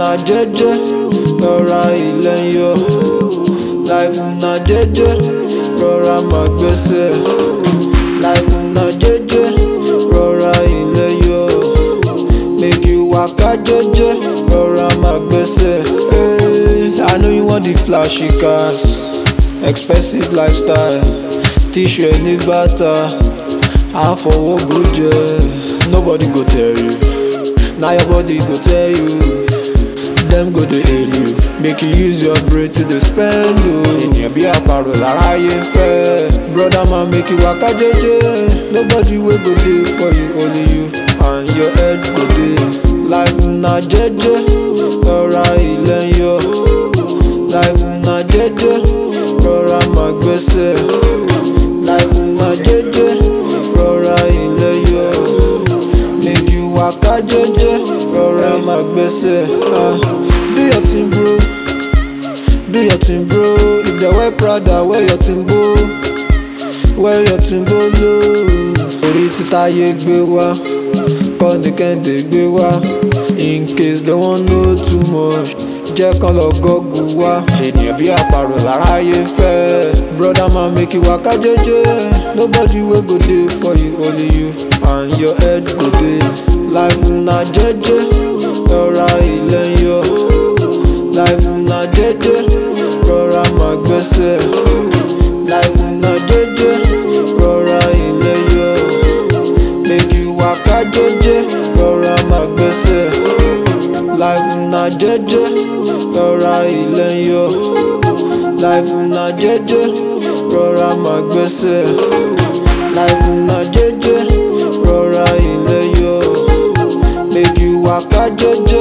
na jeje, rọra ilẹ̀ ń yọ. Life na jeje, rọra máa gbẹ́sẹ̀. Life na jeje, rọra ilẹ̀ yọ. Make you waka jeje, rọra máa gbẹ́sẹ̀. Hey, I know you want the flashy cars, expensive lifestyle. Tíṣù ẹ̀ ní bàtà, àfọwọ́ gbòjẹ́. Nobody go tell you, na your body go tell you. Dem go dey hail you, make you use your brain to dey spend o. Ènìyàn bí àparò láráyé ń fẹ́. Brother man make you waka jeje, nobody wey go dey for you only you and your head go dey. Life na jeje, rọra ilẹ̀ ń yọ. Life na jeje, rọra máa gbẹ́sẹ̀. Life na jeje, rọra ilẹ̀ yọ. Make you waka jeje, rọra máa gbẹ́sẹ̀. Ah, do your thing bro, do your thing bro. If they wear Prada, wear your thing bro. Wear your thing bro low. Orí títáyé gbé wá, kọ́ni kẹ́hìndé gbé wá. In case they wan know too much, jẹ́ kán lọ gọ́gù wá. Ènìyàn bí àparò láráyé ń fẹ́. Brother man make you waka jeje. Nobody wey go dey for you, only you and your head go dey. Life na jeje, rọra ilẹ̀ ń yọ. Life na jeje, rọra máa gbẹ́sẹ̀. Life na jeje, rọra ilẹ̀ yọ. Make you waka jeje, rọra máa gbẹ́sẹ̀. Life na jeje, rọra ilẹ̀ ń yọ. Life na jeje, rọra máa gbẹ́sẹ̀. Life na jeje, rọra ilẹ̀ yọ. Make you waka jeje,